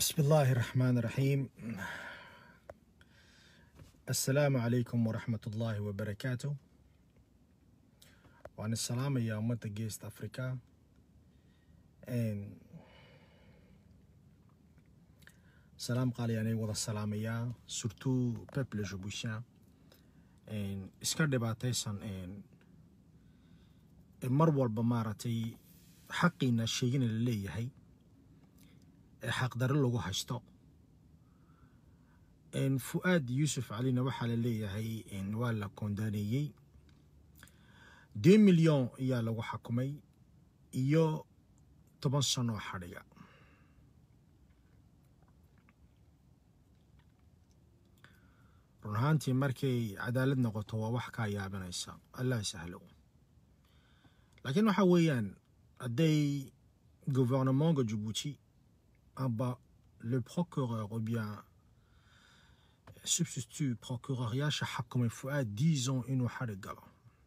بسم الله الرحمن الرحيم السلام عليكم ورحمة الله وبركاته وأنا السلام يا أمة جيست أفريكا إن سلام قال يعني وضع السلام يا سورتو بيبل جبوشيا إن إسكار دباتيسان إن مر walba maaragtay xaqiina sheegina la leeyahay ee xaqdaro lagu haysto fu'aad yuusuf calina waxaa la leeyahay waa la koondaaneeyey deux milyon ayaa lagu xakumay iyo toban sano xadhiga run ahaantii markay cadaalad noqoto waa wax kaa yaabinaysa allah sahlo laakiin waxa weeyaan hadday gouvernementka jabuuti amba le procureur ou bien substitut procureuryaasha xakumay fu'aad dix ans inuu xadhig galo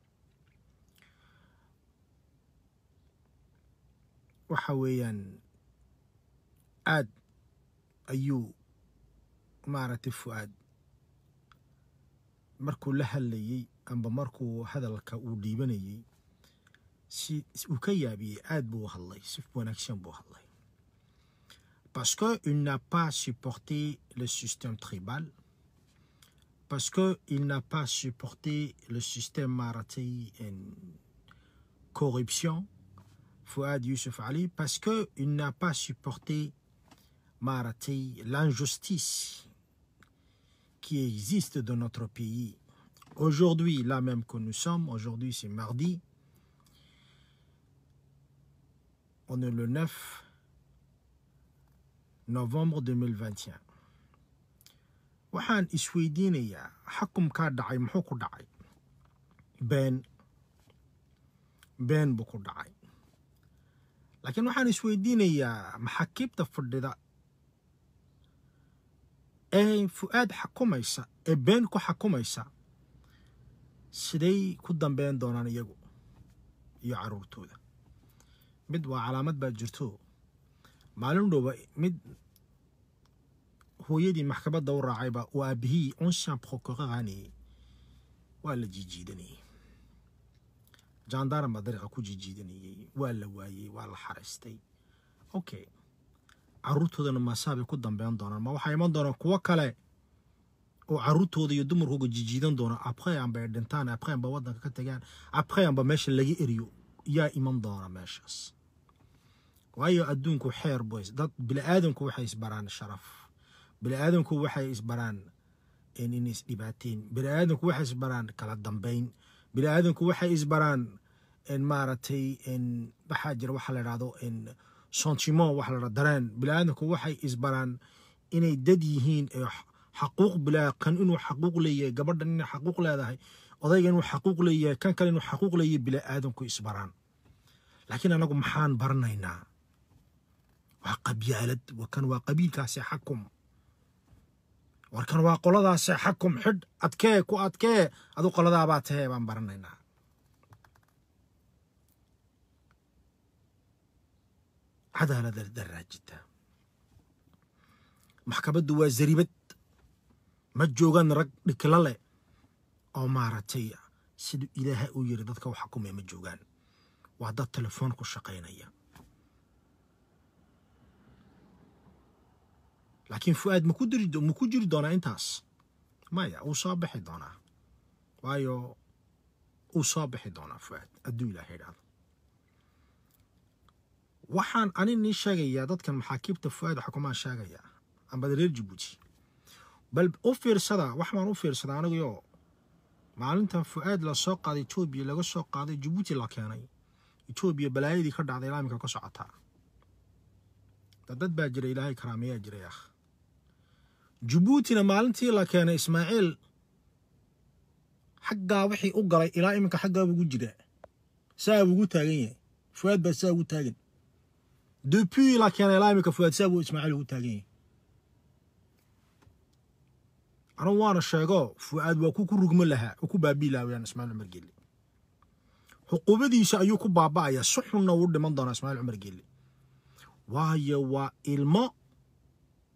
waxa weeyaan aad ayuu maaragtay fu'aad markuu la hadlayey amba markuu hadalka uu dhiibanayey si uu ka yaabiyey aad buu u hadlay si wanaagsan buu hadlay parce qu'il n'a pas supporté le système tribal, parce qu'il n'a pas supporté le système maratay en corruption, Fouad Youssef Ali, parce qu'il n'a pas supporté maratay l'injustice qui existe dans notre pays. Aujourd'hui, là même que nous sommes, aujourd'hui c'est mardi, on est le 9 novembre 2021 waxaan isweydiinayaa xakumkaa dhacay muxuu ku dhacay been been buu ku dhacay laakiin waxaan isweydiinayaa maxaakiibta fadhida ee fu'aad xakumaysa ee been ku xakumaysa siday ku dambeyn doonaan iyagu iyo caruurtooda mid waa calaamad baa jirto maalin dhowba mid hooyadii maxkamadda u raacayba uu aabihii ancien procureur aanayey waa la jiijiidanayey jandaran baa dariiqa ku jiijiidanayey waa la waayey waa la xaraystay okay caruurtoodana maasaabay ku dambeyn doonaan ma waxaa iman doonaan kuwo kale oo caruurtooda iyo dumarkooga jiijiidan doona après amba ay dhintaan après amba waddanka ka tagaan après amba meesha laga eriyo yaa iman doona meeshaas waayo adduunku xeer boys dad bini'aadanku waxay isbaraan sharaf bini'aadanku waxay isbaraan inay isdhibaateen bini'aadanku waxay isbaraan kala dambayn bini'aadanku waxay isbaraan maaragtay waxaa jira waxa la idhahdo sentiment waxa la dhahdo dareen bini'aadanku waxay isbaraan inay dad yihiin xaquuq bilaa kan inuu xaquuq leeyahay gabadhan inay xaquuq leedahay odayga inuu xaquuq leeyahay kan kale inuu xaquuq leeyahay bini'aadanku isbaraan laakiin anagu maxaan baranaynaa waa qabyaalad kan waa qabiilkaasi xakum warkan waa qoladaasi xakum xidh adkee ku adkee adu qoladaabaa tahee baan baranaynaa cadaalada daraa jirta maxkamaddu waa zaribad ma joogaan rag dhikla leh oo maaragtay siduu ilaahay u yiri dadka u xakumaya ma joogaan waa dad telefoon ku shaqaynaya laakiin fu'aad maku diri maku jiri doonaa intaas maya uu soo bixi doonaa waayo uu soo bixi doonaa fu'aad hadduu ilaahay idhaahdo waxaan ani nii sheegayaa dadkan maxaakiibta fu'aad xukumaan sheegayaa ambada reer jabuuti bal u fiirsada wax baan u fiirsadaa anigayoo maalintan fu'aad la soo qaaday etoobiya laga soo qaaday jabuuti la keenay etoobiya balaayadii ka dhacday ilaaminka ka socotaa dad baa jira ilaahay karaameyaa jiray ah jabuutina maalintii la keenay ismaaciil xaggaa wixii u galay ilaa iminka xaggaa ugu jira saa ugu taagan yahay fuaad baa saa ugu taagan depuis la keenay ilaa iminka fuaad saa buu ismaaciil ugu taagan yahay anugu waana sheego fuaad waa ku ku rugmo lahaa oo ku baabii lahaa weyaan ismaaciil cumar gelle xuquubadiisa ayuu ku baaba'ayaa si xunna uu dhiman doonaa ismaaciil cumar gelle waayo waa ilmo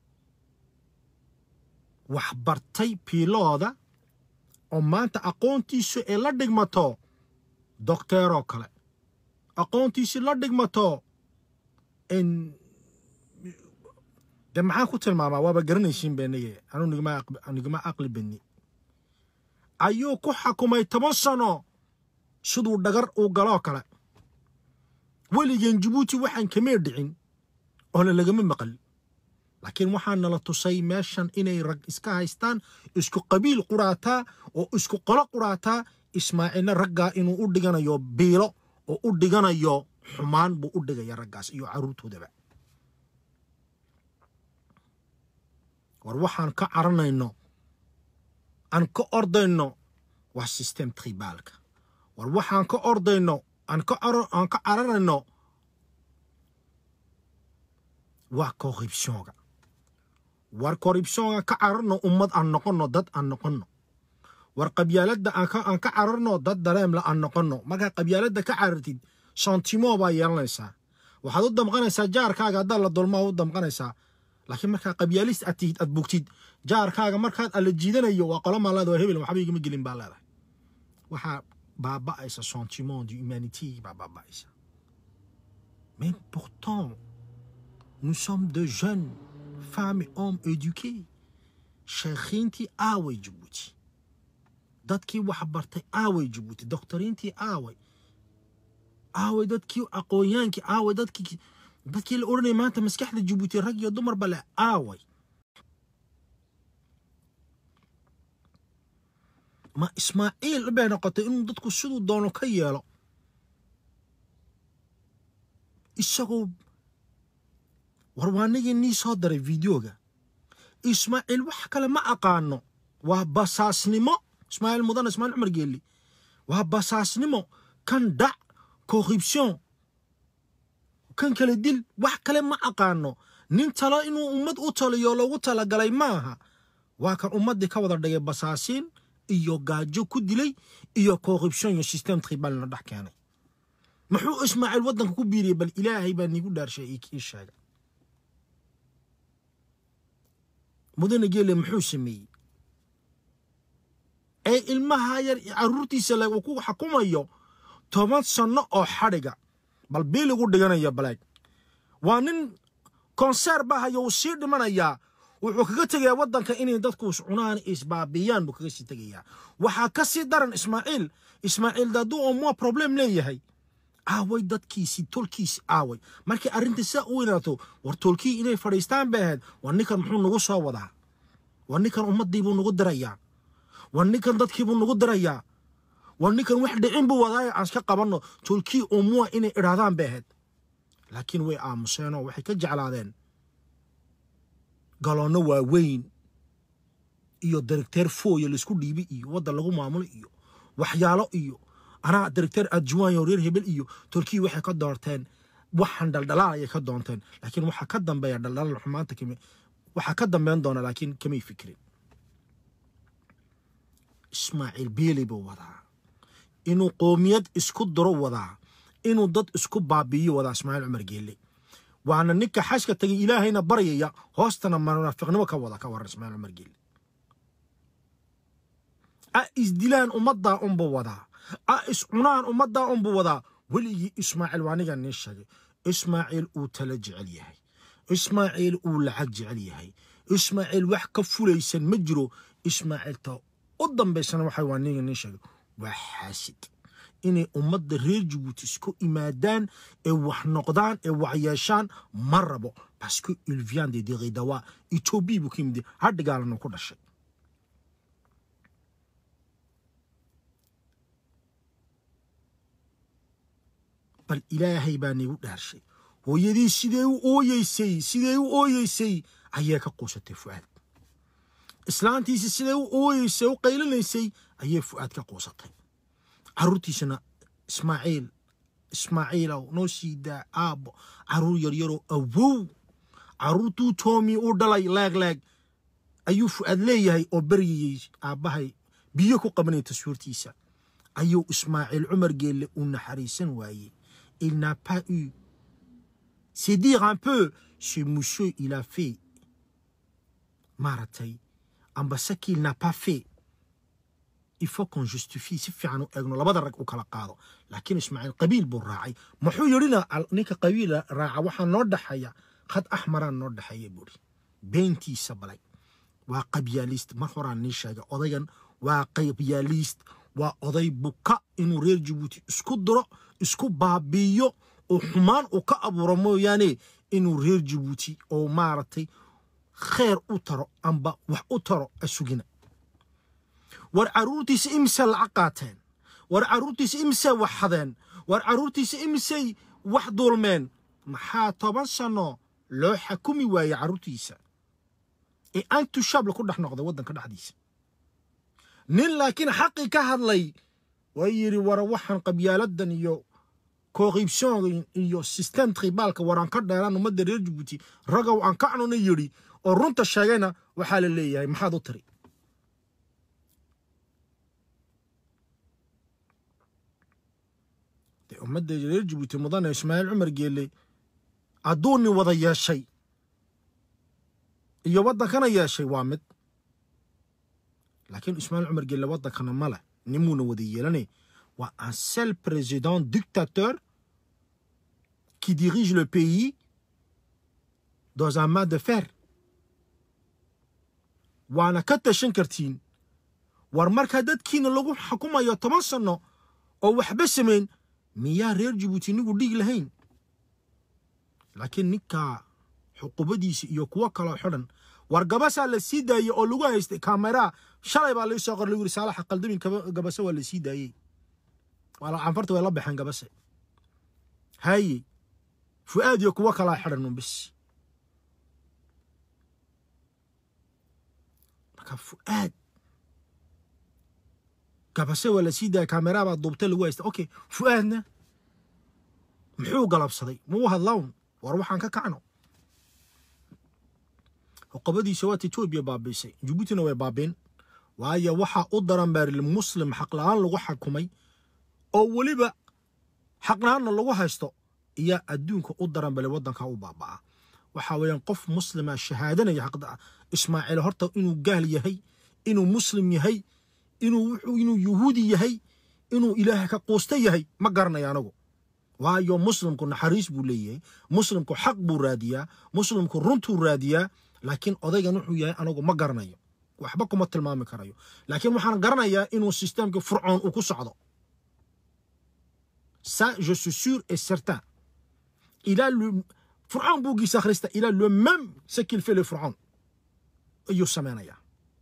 wax bartay piilooda oo maanta aqoontiisu ay la dhigmato docteeroo kale aqoontiisi la dhigmato de maxaan ku tilmaamaa waaba garanaysiin beenaye anuu nigama aqli beni ayuu ku xakumay toban sano siduu dhagar uu galoo kale weligeen jabuuti waxaan kamee dhicin oona lagama maqal laakiin waxaa nala tusay meeshan inay rag iska haystaan isku qabiil quraataa oo isku qolo quraataa ismaaciilna raggaa inuu u dhiganayo biilo oo u dhiganayo xumaan buu u dhigaya raggaas iyo carruurtoodaba war waxaan ka caranayno aan ka ordayno waa system tribaalka war waxaan ka ordayno aan ka aan ka cararayno waa corruptionga war corruptionga ka cararno ummad aan noqonno dad aan noqonno war qabyaaladda aan ka cararno dad dareemla aan noqonno markaa qabyaaladda ka carartid sentimo baa yeelanaysaa waxaad u damqanaysaa jaarkaaga haddaad la dulmaa u damqanaysaa laakiin markaa qabyaalist aad tihid aad bugtid jaarkaaga markaad alla jiidanayo waa qolo maalaada waa hebel waxba igama gelin baa leedahay waxaa baaba'aysa sentiment du humanité baa baaba'aysa mais pourtant nous sommes de jeunes femmes et hommes éduqués sheekhiintii aaway jabuuti dadkii wax bartay aaway jabuuti doctoriintii aaway aaway dadkii aqoonyaankii aaway dadkii dadkii la odhanaya maanta maskaxda jabuuti rag iyo dumarba leh aaway ma ismaaciil bay noqotay inuu dadku siduu doono ka yeelo isagoo war waanigii nii soo daray videoga ismaaciil wax kale ma aqaano waa basaasnimo ismaaciil mudane ismaaciil cumar geeli waa basaasnimo kan dhac corruption kan kale dil wax kale ma aqaano nin talo inuu ummad u taliyo loogu talagalay maaha waa kan ummaddii ka wada dhigay basaasiin iyo gaajo ku dilay iyo corruption iyo system tribalna dhex keenay muxuu ismaaciil waddanka ku biiriyey bal ilaahay baa niigu dhaarshay ii sheega mudane geele muxuu sameeyey ee ilmaha yar carruurtiisa le uu ku xukumayo toban sanno oo xadhiga bal biil igu dhiganayo baleeg waa nin konseer ba hayo uu sii dhimanayaa wuxuu kaga tegayaa waddanka inay dadku cunaan isbaabiyaan buu kaga sii tegayaa waxaa ka sii daran ismaaciil ismaaciil daaduu oo mua problem leeyahay aaway dadkiisii tolkiisi aaway markii arrinta saa u weynaato war tolkii inay fadhiistaan bay ahayd war ninkan muxuu nagu soo wadaa war ninkan ummaddiibuu nagu dirayaa war ninkan dadkiibuu nagu dirayaa war ninkan wax dhicin buu wadaayo aan iska qabanno tolkii oo mua inay idhaahdaan bay ahayd laakiin way aamuseenoo waxay ka jeclaadeen galoonno waaweyn iyo directeer fooya laisku dhiibi iyo waddan lagu maamulo iyo waxyaalo iyo anaa directeer adjuwaanyo reer hebel iyo turkiya waxay ka doorteen waxaan dhaldhalaal ayay ka doonteen laakiin waxaa ka dambeeya dhaldhalaal xumaanta kami waxaa ka dambeyn doona laakiin kamay fikirin ismaaciil beeley buu wadaa inuu qoomiyad isku duro wadaa inuu dad isku baabi'iyo wadaa ismaaciil cumar geelle waana ninka xashka tagay ilaahayna baryaya hoostana munaafiqnimo ka wada ka waran ismaaciil cumar geelle a isdilaan ummaddaa unbuu wadaa a iscunaan ummaddaa unbuu wadaa weligii ismaaciil waa aniga nii sheegay ismaaciil uu tala jecel yahay ismaaciil uu lacag jecel yahay ismaaciil wax ka fulaysan ma jiro ismaaciilta u dambaysana waxa waa aniga nii sheegay waa xaasid inay ummadda reer jabuuti isku imaadaan ee wax noqdaan ee wax yeeshaan ma rabo baske il vient de diridawa etoobiya buu ka yimid hadhigaalanu ku dhashay bal ilaahay baa niigu dhaarshay hooyadii sidee u ooyeysay sidee u ooyeysay ayay ka quusatay fu'aad islaantiisi sidee u ooyeysay u qaylinaysay ayay fu'aad ka quusatay carruurtiisana ismaaciil ismaaciilow noo sii daa aabbo carruur yaryaroo awow carruurtuu toomi u dhalay leeg leeg ayuu fu'aad leeyahay oo beryayey aabbahay biyo ku qabanaya taswiirtiisa ayuu ismaaciil cumar geelle u naxariisan waayey il n'a pas eu c'est dire un peu ce monsieur il a fait maaragtay amba ce qu'il n'a pas fait il faut qu'on justifie si fiican u eegno labada rag u kala qaado laakiin ismaaciil qabiil buu raacay muxuu yidhina ninka qabiil raaca waxaa noo dhexeeya khad axmaraa noo dhexeeya buuri beentiisa balay waa qabyaalist mar horaan nii sheegay odaygan waa qabyaalist waa oday buka inuu reer jabuuti isku diro isku baabiiyo oo xumaan uu ka abuuro mooyaane inuu reer jabuuti oo maaragtay kheer u taro amba wax u taro asugina war carruurtiisa imisay lacag qaateen war carruurtiisa imisay wax hadeen war carruurtiisa imisay wax duulmeen maxaa toban sanno loo xakumi waayey carruurtiisa ee antushabla ku dhex noqday waddanka dhexdiisa nin laakiin xaqii ka hadlay waa yidhi wara waxaan qabyaaladan iyo corruption iyo system tribaalka waraan ka dheeraan ummadda reer jabuuti ragow aan kacnuna yidhi oo runta sheegayna waxaa la leeyahay maxaad u tiri dee ummadda reer jabuuti mudane ismaaciil cumar geelle adduunni wada yeeshay iyo waddankana yeeshay waa mid laakiin ismaaciil cumar geelle waddankana ma leh nimuuna wada yeelanay waa un seul président dictateur qui dirige le pays dans un main de fer waana ka tashan kartiin war markaa dadkiina lagu xukumayo toban sanno oo waxba samayn miyaa reer jabuuti nigu dhiig lahayn laakiin ninkaa xuqubadiisa iyo kuwo kaloo xidhan war gabasaa la sii daayey oo lagu haystay kameraa shalay baa laii soo qor lagu yiri saalaxa qaldamin gabase waa la sii daayey canfarta way la baxeen gabase haye fu'aad iyo kuwo kalaa xidhan un bis marka fu'aad gabase waa la sii daayay kameraa baa duubtay lagu haysta okay fu'aadna muxuu galabsaday muu hadlawn war waxaan ka kacno xuqubadiisa waata etoobiya baabiisay jabuutina way baabiin waayo waxaa u daran baaril muslim xaqla-aan lagu xakumay oo weliba xaqla-aanna lagu haysto iyaa adduunka u daran bale waddanka u baaba'a waxa weeyaan qof muslima shahaadanaya xaqda ismaaciil horta inuu gaal yahay inuu muslim yahay inuu wuxuu inuu yuhuudi yahay inuu ilaahay ka quusta yahay ma garanayo anagu waayo muslimku naxariis buu leeyahay muslimku xaq buu raadiyaa muslimku runtuu raadiyaa laakiin odaygan wuxuu yahay anagu ma garanayo waxba kuma tilmaami karayo laakiin waxaan garanayaa inuu systemka fircoon uu ku socdo ça je suis sûr et certain il a le fircoon buuggiisa akhrista il a le même ce qu'il fait le fircoon ayuu samaynayaa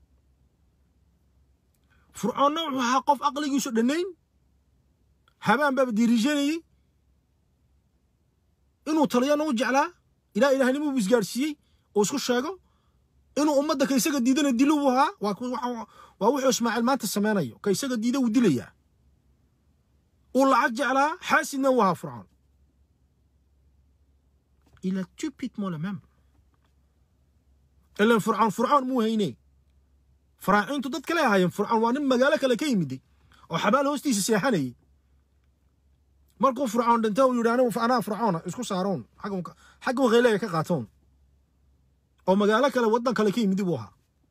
fircoonna wuxuu ahaa qof aqligiisu dhannayn habaan baaba diriijanayey inuu taliyana u jeclaa ilaa ilaahnimo buu isgaarsiiyey oo isku sheego inuu ummadda ka isaga diidana dilo uu ahaa waa wuxuu ismaaciil maanta samaynayo ka isaga diida wuu dilayaa uu lacag jeclaa xaasidna uu ahaa fircoon il a typiquement le même ilan fircoon fircoon muu hayne faraaciintu dad kale ahaayeen fircoon waa nin magaalo kale ka yimiday oo xabaal hoostiisa seexanayay markuu fircoon dhintay uu yidhi anigu anaa fircoona isku saaroon xagga wakayleega ka qaatoon oo magaalo kale waddan kale ka yimid buu ahaa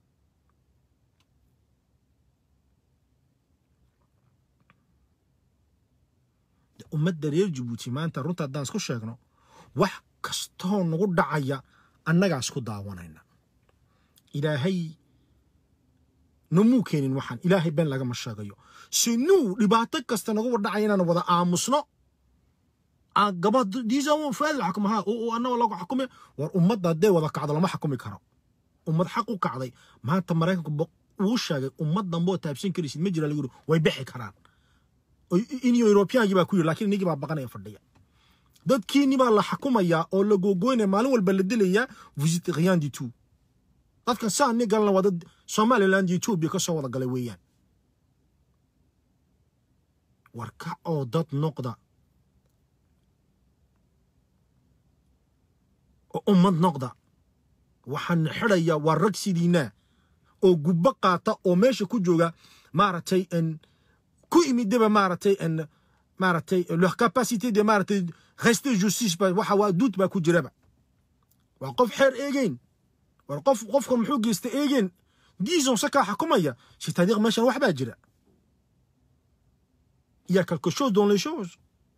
ummadda reer jabuuti maanta runta haddaan isku sheegno wax kastoo nagu dhacaya annagaa isku daawanayna ilaahay namuu keenin waxaan ilaahay been lagama sheegayo sinuu dhibaato kasta nagu dhacaya inaan wada aamusno gabadiisa fuaad la xukuma ha annaga lagu xukume war ummadda hadday wada kacdo lama xukumi karo ummad xaq u kacday maanta maraykanku uu sheegay ummad damboo taabsan karaysid ma jira lagu yiri way bixi karaan in eurobiyankii baa ku yiri lakiin inigii baa baqanaya fadhiya dadkiini baa la xukumayaa oo la googoynaya maalin walba la dilayaa visit rien du tout dadkan saa ni galana waa dad somaliland iyo etoobiya ka soo wada galay weeyaan war kac oo dad noqda oo ummad noqda waxaan xidhaya waa rag sidiinaa oo gubbo qaata oo meesha ku jooga maaragtay ku imidaba maaragtay maaragtay leur capacité de maaragtay rester justice ba waxa waa duud baa ku jiraba waa qof xeer eegeyn war qof qofkan muxuu geystay eegeen disons sakaa xakumaya c'est-à-dire meeshan wax baa jira il y a quelque chose dans les choses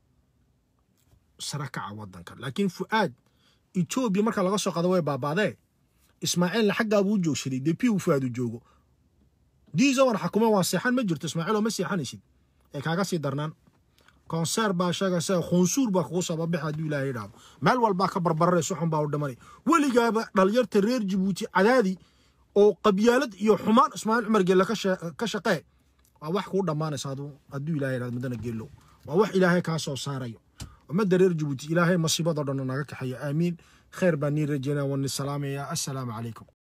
sara kaca wadanka laakiin fu'aad etoobiya marka laga soo qado way baabaadee ismaaciilna xaggaa buu joogsaday depuis uu fu'aad u joogo diisa war xakume waa seexan ma jirto ismaaciiloo ma seexanaysid ee kaaga sii darnaan konseer baa sheegaysa khunsuur baa kugu sababaxa hadduu ilaahay idhaahdo meel walbaa ka barbararaysa xun baa u dhimanay weligaaba dhalinyarta reer jabuuti cadaadi oo qabyaalad iyo xumaan ismaaciil cumar geelle ka shaqee waa wax kuu dhammaanaysa hadduu ilaahay idhahdo mudana geelow waa wax ilaahay kaa soo saarayo ummadda reer jabuuti ilaahay masiibadoo dhan naga kaxeeya aamiin khayr baan nii rajeynaa waan ni salaamayaa assalaamu calaykum